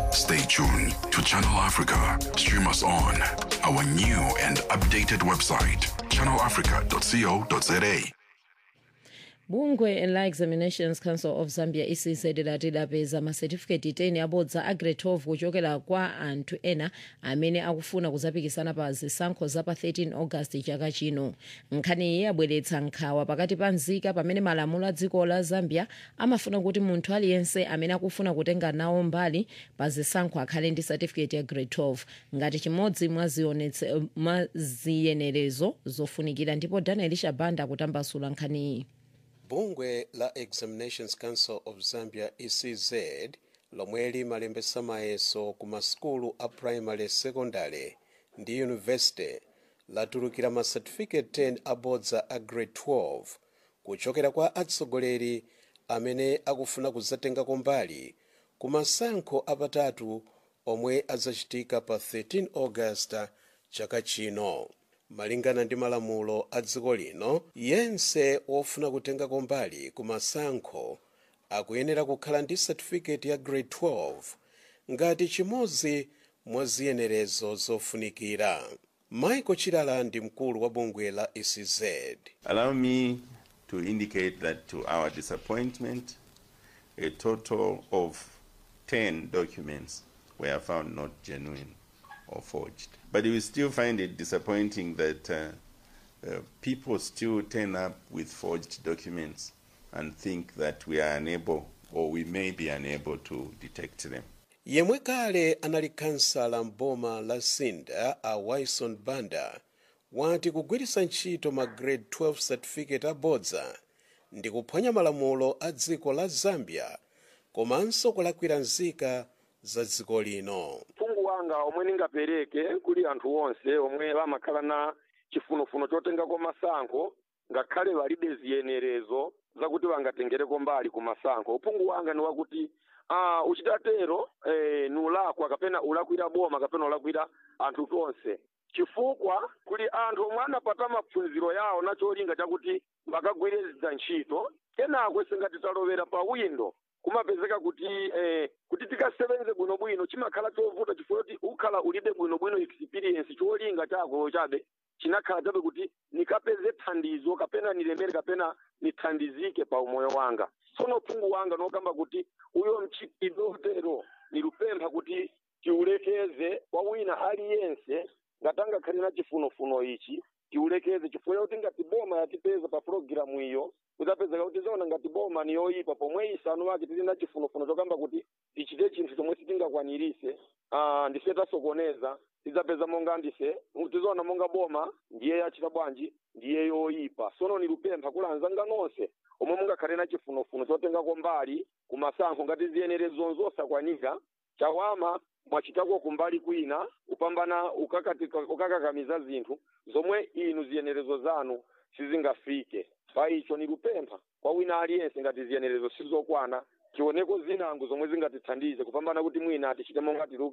Stay tuned to Channel Africa. Stream us on our new and updated website, channelafrica.co.za. bungwe la examinations council of zambia ecz lati lapeza masetifiketi 10 abodza a grade 12 kuchokera kwa anthu ena amene akufuna kuzapikisana pa zisankho za pa 13 august chaka chino nkhani iyi yabweretsa nkhawa pakati pa nzika pamene malamulo a dziko la zambia amafuna kuti munthu aliyense amene akufuna kutenga nawo mbali pa zisankho akhale ndi certificate ya grade 12 ngati chimodzi mwa zionetse- mwa ziyenerezo zofunikira ndipo daniel shabanda akutambasula nkhani iyi bungwe la examinations council of zambia ecz lomwe limalembesa mayeso ku masukulu a primary secondary ndi university latulukira ma certificate 10 abodza a grade 12 kuchokera kwa atsogoleri amene akufuna kuzatengako mbali ku masankho apatatu omwe azachitika pa 13 august chaka chino malingana ndi malamulo a dziko lino yense wofuna kutengako mbali ku masankho akuyenera kukhala ndi certificate ya grade 12 ngati chimodzi mwa ziyenerezo zofunikira michael chilala ndi mkulu wa bungwe la ecz Allow me to indicate that to our disappointment, a total of 10 documents were found not genuine or forged. But we still find it disappointing that uh, uh, people still turn up with forged documents and think that we are unable or we may be unable to detect them. yemwe kale anali kansala mboma la sinda a wilson banda wati kugwiritsa ntchito ma grade 12 certificate abodza ndi kuphwanya malamulo a dziko la zambia komanso kulakwira nzika za dziko lino mphungu wanga omwe ningapereke kuli anthu onse omwe amakhala na chifunofuno chotengako masankho ngakhale palibe ziyenerezo zakuti bangatengereko mbali ku masankho uphungu wanga ni wakuti ah, uchitatero eh, ni ulakwa kapena ulakwira boma kapena ulakwira anthu tonse chifukwa kuli anthu omwe anapata maphunziro yawo na cholinga chakuti bakagwirizira ntchito kenako singati talowera pa windo kumapezeka kuti eh, kuti tikasebenze bwinobwino chimakhala chovuta chifukwa kuti ukhala ulibe bwinobwino experience cholinga chako chabe chinakhala chabe kuti nikapeze thandizo kapena nilemere kapena nithandizike pa umoyo wanga tsono phungu wanga nokamba kuti uyo mchitidwe otero nilupempha kuti tiulekeze kwa wina aliyense ngatangakhale na chifunofuno ichi tiulekeze chifukwa kuti ngati boma yatipeza pa pulogalamu iyo kudzapezeka kuti zaona ngati boma ni yoyipa pomwe isanu wake tili na chifunofuno chokamba kuti tichite chinthu chomwe sitingakwanirise ah, ndife tasokoneza tidzapeza monga ndise tizoona monga boma ndiye yachita bwanji ndiye yoyipa sono nilupempha kulanzanga nonse omwe mungakhale na chifunofuno chotengako mbali ku masankho ngati ziyenerezo zosakwanika chawama mwachitako kumbali kwina kupambana ukakati- ukakakamiza zinthu zomwe inu ziyenerezo zanu sizingafike pa icho nilupempha kwa wina aliyense ngati ziyenerezo sizokwana tioneko zinango zomwe zingatithandize kupambana kuti mwina tichite monga tili